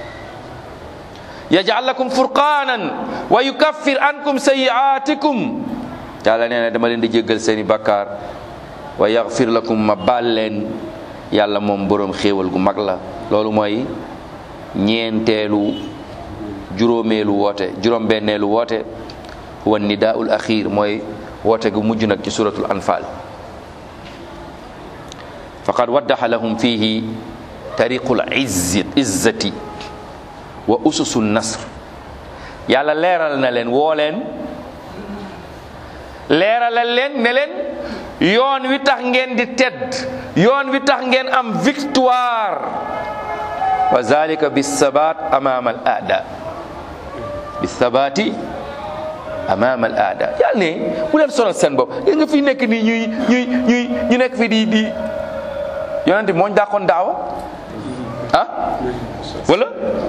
yaj'al lakum furqanan wa yukaffir ankum sayi'atikum yàlla nee na dama leen di jéggal seeni bakkaar wa yaghfir lakum ma baal leen yàlla moom boroom xéewal gu mag la loolu mooy ñeenteelu juróomeelu woote juróom-benneelu woote wa nidaul axir mooy woote gu mujj nag ci suratul anfal faqad waddaxa lahum fihi tariqul izzi izzati wa ususu nasr yàlla leeral na leen woo leen leeralal leen ne leen yoon wi tax ngeen di tedd yoon wi tax ngeen am victoire wa zalika bisabat amama al aada bisabati amama al aada yàlla ne bu leen sonal seen bopp gis nga fi nekk nii ñuy ñuy ñuy ñu nekk fi di di yonente mooñ dàqoon daawa ah wala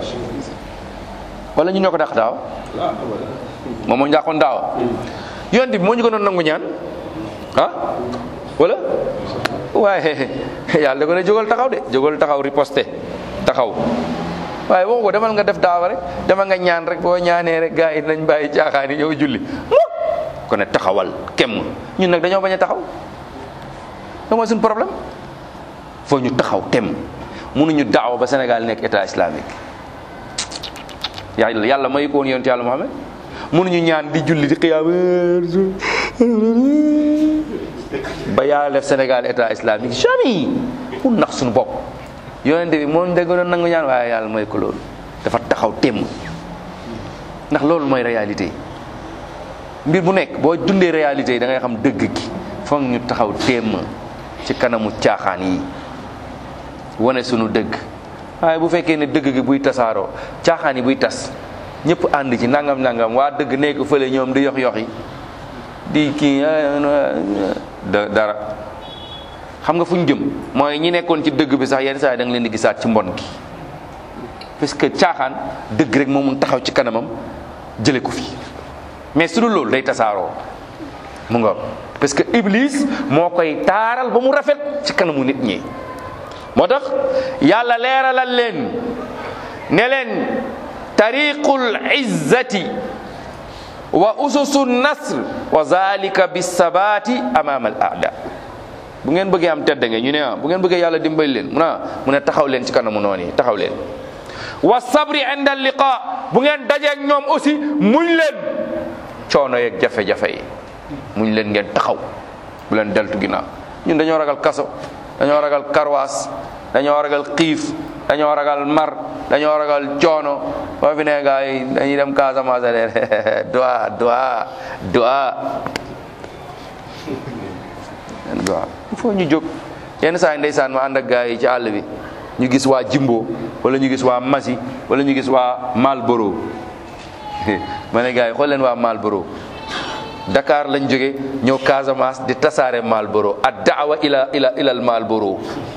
wala ñu ñoo ko dàq daawa moom mooñ dàqoon daawa yonente bi moo ñu ko doon nangu ñaan ah wala waaye yàlla da ko ne jógal taxaw de jógal taxaw riposte taxaw waaye waxu ko demal nga def daawa rek demal nga ñaan rek boo ñaanee rek gars yi nañ bàyyi caaxaan yi yow julli mu ko ne taxawal kem ñun nag dañoo bañ a taxaw da mooy suñu problème foo ñu taxaw tem mënuñu daawa ba Sénégal nekk état islamique yàlla yàlla may ko woon yonent yàlla Muhammad mënuñu ñaan di julli di xiyaam ba yàlla def Sénégal état islamique jamais pour nax suñu bopp yonente bi moom dégg doon nangu ñaan waaye yàlla mooy ko loolu dafa taxaw temm ndax loolu mooy réalité mbir bu nekk boo dundee réalité yi da ngay xam dëgg gi foog ñu taxaw temm ci kanamu caaxaan yi wane sunu dëgg waaye bu fekkee ne dëgg gi buy tasaaroo caaxaan yi buy tas ñëpp ànd ci nangam nangam waa dëgg nekk fële ñoom di yox yox yi di kii da dara xam nga fu ñu jëm mooy ñi nekkoon ci dëgg bi sax yenn saa yi da nga leen di gisaat ci mbon gi parce que caaxaan dëgg rek moo mun taxaw ci kanamam jële ko fi mais su dul loolu day tasaaroo mu nga parce que iblis moo koy taaral ba mu rafet ci kanamu nit ñi moo tax yàlla leeralal leen ne leen tariqul izzati wa ususu nasr wa zalika bisabati amama al aada bu ngeen bëggee am tedd nga ñu ne ah bu ngeen bëggee yàlla dimbali leen mu ne mu ne taxaw leen ci kanamu noonu yi taxaw leen wa sabri inda liqa bu ngeen dajeeg ñoom aussi muñ leen coono yeeg jafe-jafe yi muñ leen ngeen taxaw bu leen deltu ginnaaw ñun dañoo ragal kaso dañoo ragal karwaas dañoo ragal xiif dañoo ragal mar dañoo ragal coono boo fi ne gaa yi dañuy dem Casamance de doa doa doa doa il faut ñu jóg yenn saa yi ndeysaan ma ànd ak gaa yi ci àll bi ñu gis waa Jimbo wala ñu gis waa Masi wala ñu gis waa Malboro ma ne gaa yi xool leen waa Malboro Dakar lañ jóge ñëw Casamance di tasaare Malboro ad daawa ila ila ilal Malboro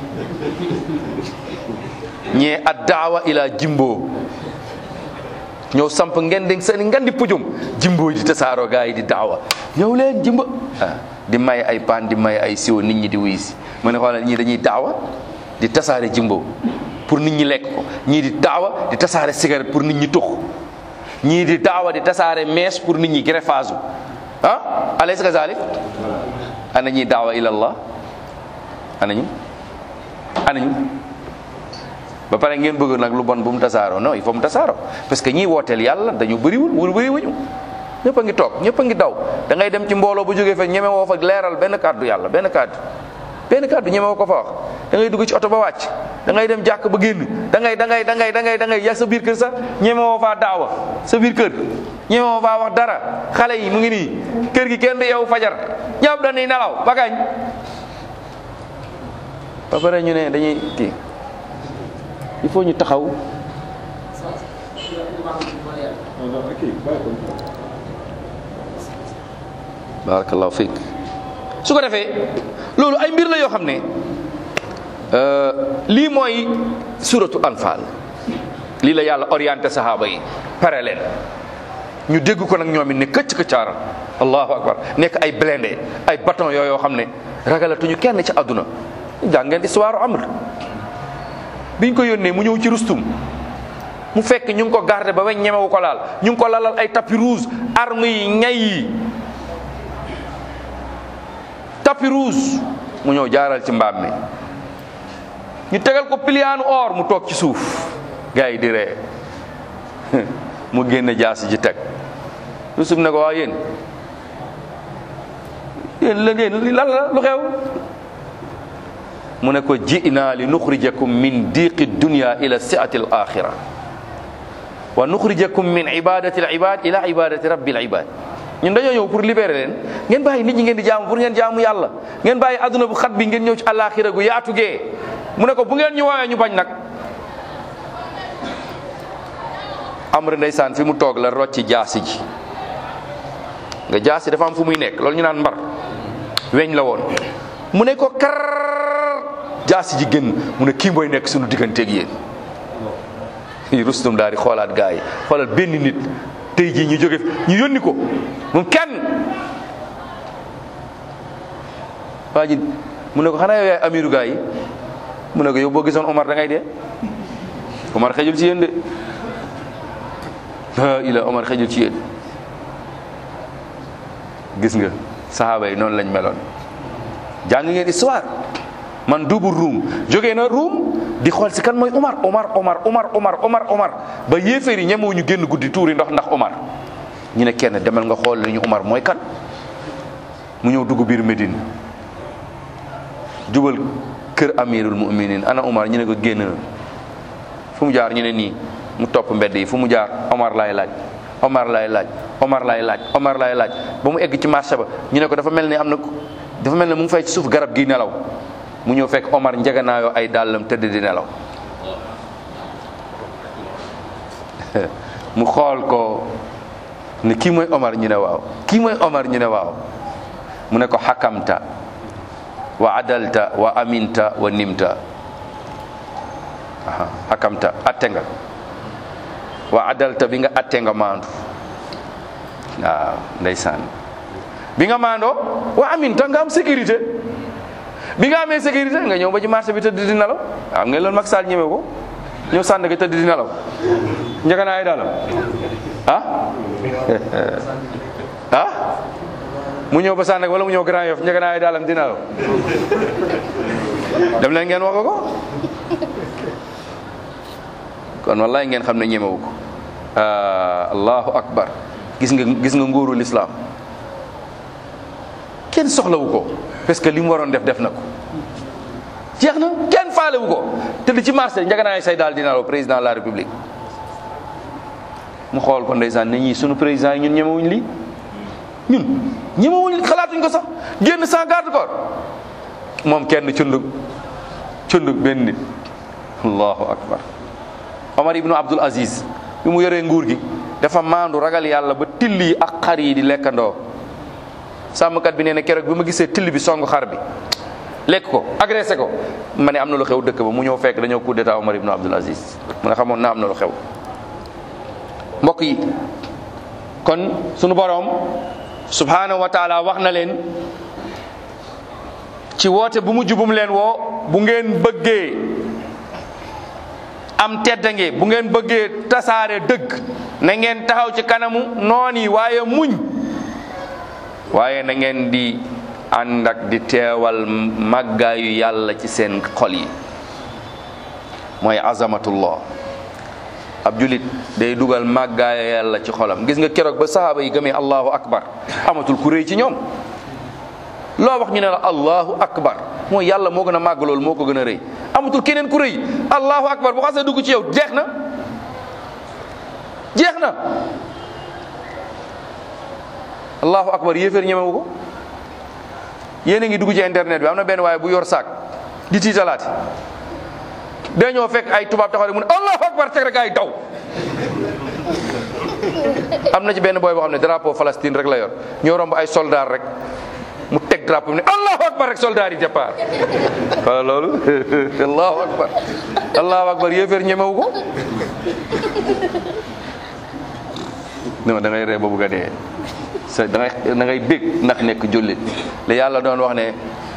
ñee ad daawa ila Jimbo ñëw samp ngeen di seen ngan di pujum Jimbo yi di tasaaroo gaa yi di daawa ñëw leen Jimbo ah di may ay paan di may ay siwo nit ñi di wuy si ma ne xoolal ñii dañuy daawa di tasaare Jimbo pour nit ñi lekk ko ñii di daawa di tasaare cigarette pour nit ñi tux ñii di daawa di tasaare mees pour nit ñi greffage ah alaysa kazalik ana ñuy daawa ila allah ana ñu ana ñu ba pare ngeen bëgg nag lu bon bu mu tasaaroo non il faut mu tasaaroo parce que ñiy wooteel yàlla dañu bëriwul wul bëri wuñu ñëpp a ngi toog ñëpp a ngi daw da ngay dem ci mbooloo bu jógee fa ñeme woo fa leeral benn kàddu yàlla benn kàddu benn kàddu ñeme woo ko fa wax da ngay dugg ci oto ba wàcc da ngay dem jàkk ba génn da ngay da ngay da ngay da ngay da ngay yaa sa biir kër sax ñeme woo faa daawa sa biir kër ñeme woo faa wax dara xale yi mu ngi nii kër gi kenn du yow fajar ñëpp dañuy nelaw ba kañ ba pare ñu ne dañuy kii il faut ñu taxaw barakallahu fiik su ko defee loolu ay mbir la yoo xam ne lii mooy suratu anfal lii la yàlla orienté sahaaba yi pare leen ñu dégg ko nag ñoom it ne këcc këccaaral allahu akbar nekk ay blindé ay bâton yoo yoo xam ne ragalatuñu kenn ci àdduna jàng ngeen histoire amr biñ ko yónnee mu ñëw ci rustum mu fekk ñu ngi ko garder ba weñ ñemewu ko laal ñu ngi ko lalal ay tapis rouge arme yi ñay yi tapis rouge mu ñëw jaaral ci mbaam mi ñu tegal ko piliyaanu or mu toog ci suuf gars yi di ree mu génne jaasi ji teg rustum ne ko waa yéen yéen la yéen lan la lu xew mu ne ko ji'na li nuxrijakum min diqi dunya ila si'ati al axira wa nuxrijakum min ibadati al ibad ila ibadati rabbi al ibad ñun dañoo ñëw pour libérer leen ngeen bàyyi nit ñi ngeen di jaamu pour ngeen jaamu yàlla ngeen bàyyi adduna bu xat bi ngeen ñëw ci àllaaxira gu yaatu gee mu ne ko bu ngeen ñu woowee ñu bañ nag amr ndeysaan fi mu toog la rocci jaasi ji nga jaasi dafa am fu muy nekk loolu ñu naan mbar weñ la woon mu ne ko kar jaasi ji génn mu ne kii mooy nekk suñu digganteeg yéen rustum daal di xoolaat gaa yi xoolal benn nit tey jii ñu jóge ñu yónni ko moom kenn waa ji mu ne ko xanaa yow yaay amiru gaa yi mu ne ko yow boo gisoon Omar da ngay dee Omar xejul ci yéen de la ila Omar xejul ci yéen gis nga saxaaba yi noonu lañ meloon jàng ngeen histoire man duubu ruum jógee na ruum di xool si kan mooy Omar Omar Omar Omar Omar Omar Omar ba yéeféer yi ñemewu ñu génn guddi tuuri ndox ndax Omar ñu ne kenn demal nga xool li ñu Omar mooy kan mu ñëw dugg biir Médine jubal kër amirul muminin ana Omar ñu ne ko génn na fu mu jaar ñu ne nii mu topp mbedd yi fu mu jaar Omar laay laaj Omar laay laaj Omar laay laaj Omar laay laaj ba mu egg ci marché ba ñu ne ko dafa mel ni am na dafa mel ne mu ngi fay ci suuf garab gi nelaw mu ñëw fekk Omar njeganaayoo ay dàllam tëdd di nelaw mu xool ko ne kii mooy Omar ñu ne waaw kii mooy Omar ñu ne waaw mu ne ko xakamta wa adalta wa aminta wa nimta aha xakamta atte nga wa adalta bi nga atte nga maandu waaw ndeysaan bi nga maandoo wa aminta nga am sécurité bi nga amee sécurité nga ñëw ba ci marché bi tëdd di nelaw am nga loolu Macky Sall ñëwee ko ñëw sànni ko tëdd di nelaw njëkk naa ay dalam ah ah mu ñëw ba sànni wala mu ñëw Grand Yoff njëkk naa ay dalam di nelaw dem leen ngeen wax ko kon wallahi ngeen xam ne ñemewu ko allahu akbar gis nga gis nga nguuru l'islam kenn soxlawu ko parce que li mu waroon def def na ko jeex na kenn faalewu ko te di ci marché njaganaay say daal dina la président de la république mu xool ko ndeysaan ne ñii sunu président yi ñun ñemewuñ lii ñun ñemewuñ xalaatuñ ko sax génn sans garde corps moom kenn cundug cundug benn nit allahu akbar omar ibnu abdul aziz bi mu yoree nguur gi dafa maandu ragal yàlla ba till yi ak xar yi di lekkandoo sàmmkat bi nee na keroog bi ma gisee till bi song xar bi lekk ko agressé ko ma ne am na lu xew dëkk ba mu ñëw fekk dañoo coup d'état Omar ibn Abdul Aziz mu ne xamoon naa am na lu xew mbokk yi kon sunu boroom subhanahu wa taala wax na leen ci woote bu mu jubum leen woo bu ngeen bëggee am teddange bu ngeen bëggee tasaare dëgg na ngeen taxaw ci kanamu noon yi waaye muñ waaye na ngeen di ànd ak di teewal màggaayu yàlla ci seen xol yi mooy azamatullah ab julit day dugal màggaayu yàlla ci xolam gis nga keroog ba sahaaba yi gëmee allahu akbar amatul ku réy ci ñoom loo wax ñu ne la allahu akbar mooy yàlla moo gën a màgg loolu moo ko gën a rëy amatul keneen ku rëy allahu akbar bu xasee dugg ci yow jeex na jeex na allahu akbar yéeféer ñemewu ko yéen a ngi dugg ci internet bi am na benn waaye bu yor saak di tiitalaati day ñëw fekk ay tubaab taxaw rek mu ne allahu akbar teg rek ay daw am na ci benn booy boo xam ne drapeau Palestine rek la yor ñoo romb ay soldat rek mu teg drapeau bi ne allahu akbar rek soldat yi départ wala loolu allahu akbar allahu akbar yéeféer ñemewu ko non da ngay ree ba bugg a dee sa da ngay da ngay bég ndax nekk jullit li yàlla doon wax ne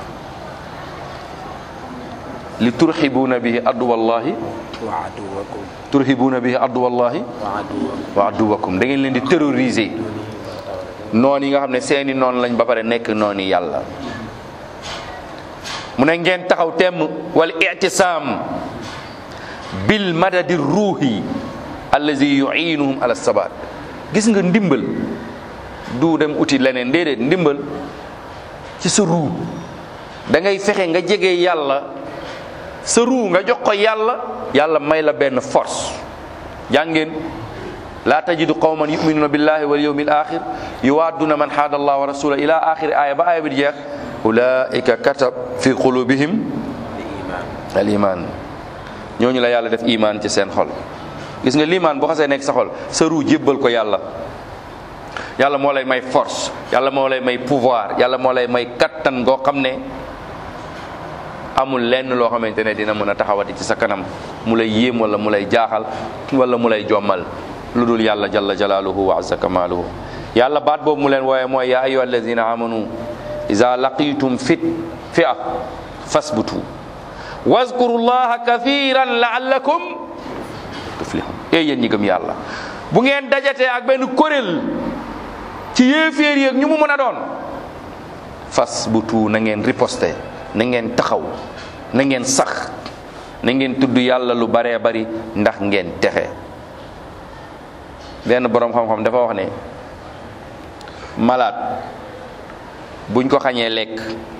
li turxibuuna bihi adduwallahi wa aduwakum turxibuuna bihi adduwallahi wa aduwakum wa adduwakum da ngeen leen di terroriser noon yi nga xam ne seeni noon lañ ba pare nekk noon yi yàlla mu ne ngeen taxaw temm wal ictisaam bil madadi ruuhi allazi yuinuhum ala sabat gis nga ndimbal du dem uti leneen déedéet ndimbal ci sa ruu da ngay fexe nga jege yàlla sa ruu nga jox ko yàlla yàlla may la benn force jàngeen laa tajidu qawman yuminuna billahi wal yawmi al axir yuwadduna man haada allah wa rasula ila axiri aya ba aya bi di jeex ulaika katab fi qulubihim al iman ñooñu la yàlla def iman ci seen xol gis nga limaan bu xasee nekk sa xol sa ruu jébbal ko yàlla yàlla moo lay may force yàlla moo lay may pouvoir yàlla moo lay may kattan goo xam ne amul lenn loo xamante ne dina mën a taxawati ci sa kanam mu lay yéem wala mu lay jaaxal wala mu lay jommal lu dul yàlla jalla jalaaluhu wa azza kamaaluhu yàlla baat boobu mu leen wooye mooy yaa ayyuha alladina amanu iza laqitum fit fi'a fasbutu wazkuru llaha kathiran laallakum tuflihun ee yéen ñi gëm yàlla bu ngeen dajatee ak benn kuréel ci yéeféer yi ak ñu mu mën a doon fas bu tuu na ngeen riposte na ngeen taxaw na ngeen sax na ngeen tudd yàlla lu baree bari ndax ngeen texe benn boroom xam-xam dafa wax ne malade buñ ko xañee lekk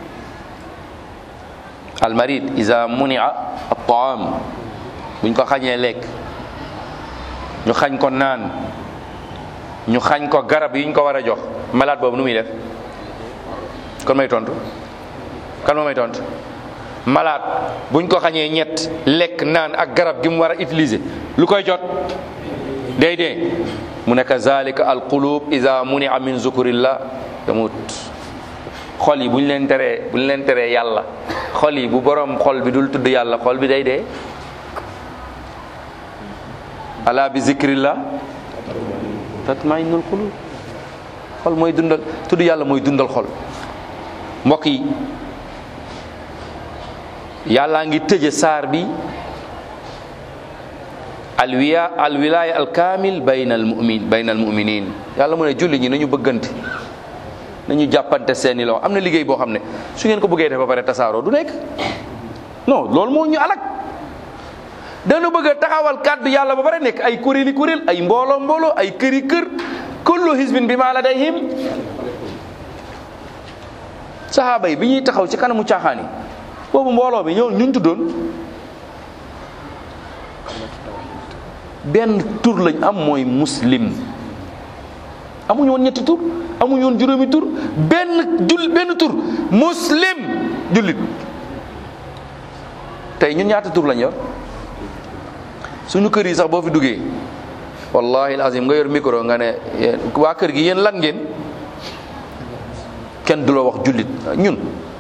almarid iza munia at-taam buñ ko xañee lekk ñu xañ ko naan ñu xañ ko garab yi ñu ko war a jox malade boobu nu muy def kon may tontu kan moo may tontu malade buñ ko xañee ñett lekk naan ak garab gi mu war a utiliser lu koy jot day dee mu ne kazalika alqulub ida munia min zukurillah tamut xol yi bu ñu leen teree bu ñu leen teree yàlla xol yi bu borom xol bi dul tudd yàlla xol bi day dee ala bi zikrillah tatma'innul qulub xol mooy dundal tudd yàlla mooy dundal xol mbokk yi yàllaa ngi tëje saar bi alwiya alwilaya alkamil bayna almumin bayna almuminin yàlla mu ne julli ñi nañu bëggante nañu jàppante seeni loxo am na liggéey boo xam ne su ngeen ko bëggee def ba pare tasaaroo du nekk non loolu moo ñu alak dañu bëgg a taxawal kàddu yàlla ba pare nekk ay kuréeli kuréel ay mbooloo mbooloo ay këri kër kullu hisbin bi ma ladayhim saxaaba yi bi ñuy taxaw ci kanamu caaxaan yi boobu mbooloo bi ñoo ñun tuddoon benn tur lañ am mooy muslim amuñu woon ñetti tur amuñu woon juróomi tur benn jul benn tur muslim jullit tey ñun ñaata tur lañ yor suñu kër yi sax boo fi duggee wallahi alazim nga yor micro nga ne waa kër gi yéen lan ngeen kenn du la wax jullit ñun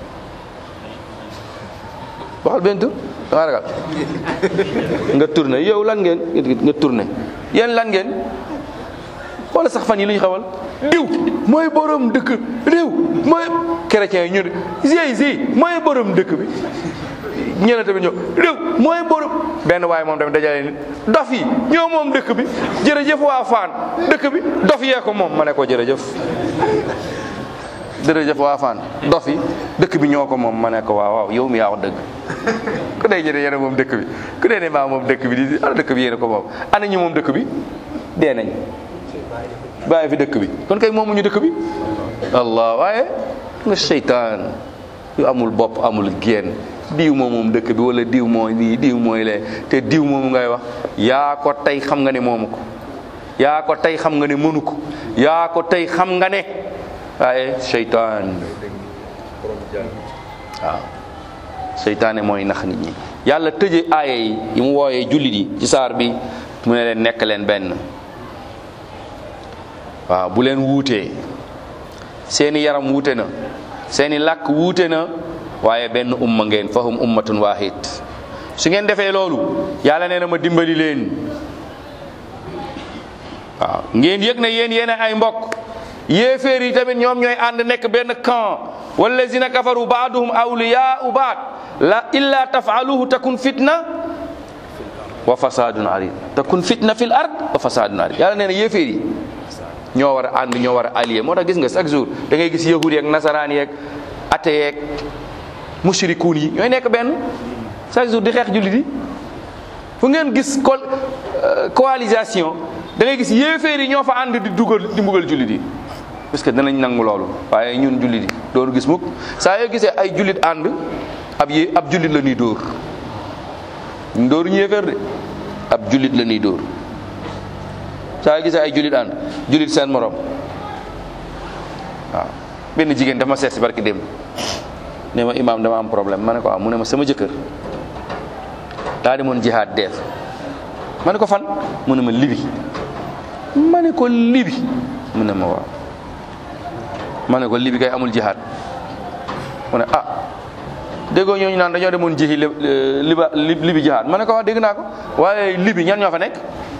waxal benn tur da nga ragal nga tourné yow lan ngeen nga tourné yéen lan ngeen wala sax fan yi lu ñu xawal diw mooy borom dëkk diw mooy chrétien yi ñu ne si mooy borom dëkk bi ñeneen tamit ñëw diw mooy borom benn waaye moom tamit dajale nit dof yi ñoo moom dëkk bi jërëjëf waa Faan dëkk bi dof yee ko moom ma ne ko jërëjëf jërëjëf waa Faan dof yi dëkk bi ñoo ko moom ma ne ko waaw waaw yow mi yaa wax dëgg ku dee jëne yéen moom dëkk bi ku dee ne maa moom dëkk bi di ana dëkk bi yéen ko moom ana ñu moom dëkk bi dee nañ bàyyi fi dëkk bi kon kay moomuñu dëkk bi allah waaye nga seytaan yu amul bopp amul génn diw moom moom dëkk bi wala diw mooy lii diw mooy lee te diw moomu ngay wax yaa ko tey xam nga ne moomu ko yaa ko tey xam nga ne mënu ko yaa ko tey xam nga ne waaye seytaan waaw seytaane mooy nax nit ñi yàlla tëje aaya yi yi mu wooyee jullit yi ci saar bi mu ne leen nekk leen benn waaw bu leen wuutee seeni yaram wuute na seeni làkk wuute na waaye benn umma ngeen fahum ummatun wahid su ngeen defee loolu yàlla nee na ma dimbali leen waaw ngeen yëg ne yéen yéen ay mbokk yéeféer yi tamit ñoom ñooy ànd nekk benn camp wallazina kafaru baaduhum awliyaau baad la illa tafaaluhu takun fitna wa fasadun arid takun fitna fil ard wa fasadun arid yàlla nee na yéeféer yi ñoo war a ànd ñoo war a allié moo tax gis nga chaque jour da ngay gis yahud yeeg nasaraan yeeg ate yeeg mushrikuun yi ñooy nekk benn chaque jour di xeex jullit yi fu ngeen gis col coalisation da ngay gis yéeféer yi ñoo fa ànd di dugal di mbugal jullit yi parce que danañ nangu loolu waaye ñun jullit yi doonu gis mukk saa yoo gisee ay jullit ànd ab yé ab jullit la ñuy dóor ñu dóoru ñu yéeféer de ab jullit la ñuy dóor saa gisee ay julit ànd julit seen morom waaw benn jigéen dafa ma seet si barki démb ne ma imaam dama am problème ma ne ko am mu ne ma sama jëkkër daa demoon jihaad deef ma ne ko fan mu ne ma libi ma ne ko libi mu ne ma waaw ma ne ko libi kay amul jihaad mu ne ah déggoo ñooñu naan dañoo demoon jihi liba libi jihaad ma ne ko wax dégg naa ko waaye libi ñan ñoo fa nekk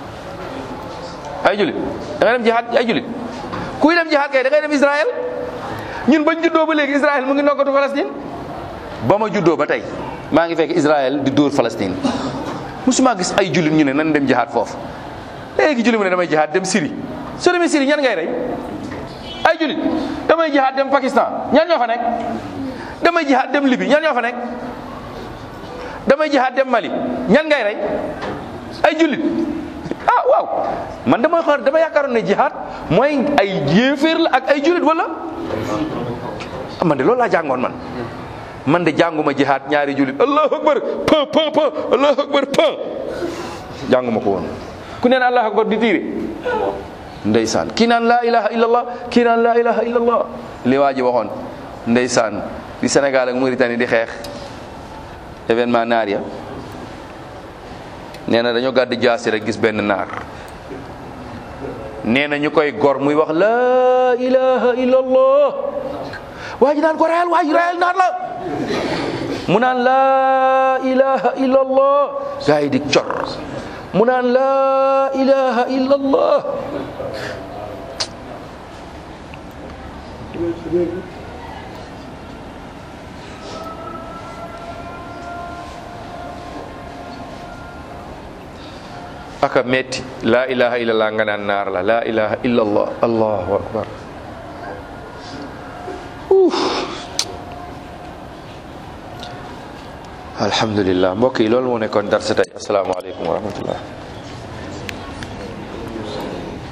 ay julit da ngay dem jihaad ay julit kuy dem jihaad kay da ngay dem Israël ñun bañ juddoo ba léegi Israël mu ngi noggatu Palestine ba ma juddoo ba tey maa ngi fekk Israël di dóor Palestine musuma gis ay julit ñu ne nan dem jihaad foofu léegi julit mu ne damay jihaad dem Syrie soo demee Syrie ñan ngay rey ay julit damay jihaad dem Pakistan ñan ñoo fa nekk damay jihaad dem Libye ñan ñoo fa nekk damay jihaad dem Mali ñan ngay rey ay julit ah waaw man damay xool dama yaakaaroon ne jihaad mooy ay yéeféer la ak ay julit wala man de loolu laa jàngoon man man de jànguma jihaad ñaari julit allahu akbar pa pa pa allahu akbar pa jànguma ko woon ku neen allahu akbar di tiire ndeysaan kii naan laa ilaha illallah kii naan laa ilaha illallah li waa ji waxoon ndeysaan di Sénégal ak Mauritanie di xeex événement naar ya nee na dañoo gàddi jaasi rek gis benn naar nee na ñu koy gor muy wax laa ilaha illallah waa ji naan ko reyal waa ji reyal naar la mu naan laa ilaha illallah gaa yi di cor mu naan laa ilaha illallah aka metti la ilaha illallah nga naan naar la la ilaha illallah allahu akbar alhamdulillah mbokk yi loolu moo nekkoon darsa tey asalaamaaleykum wa rahmatullah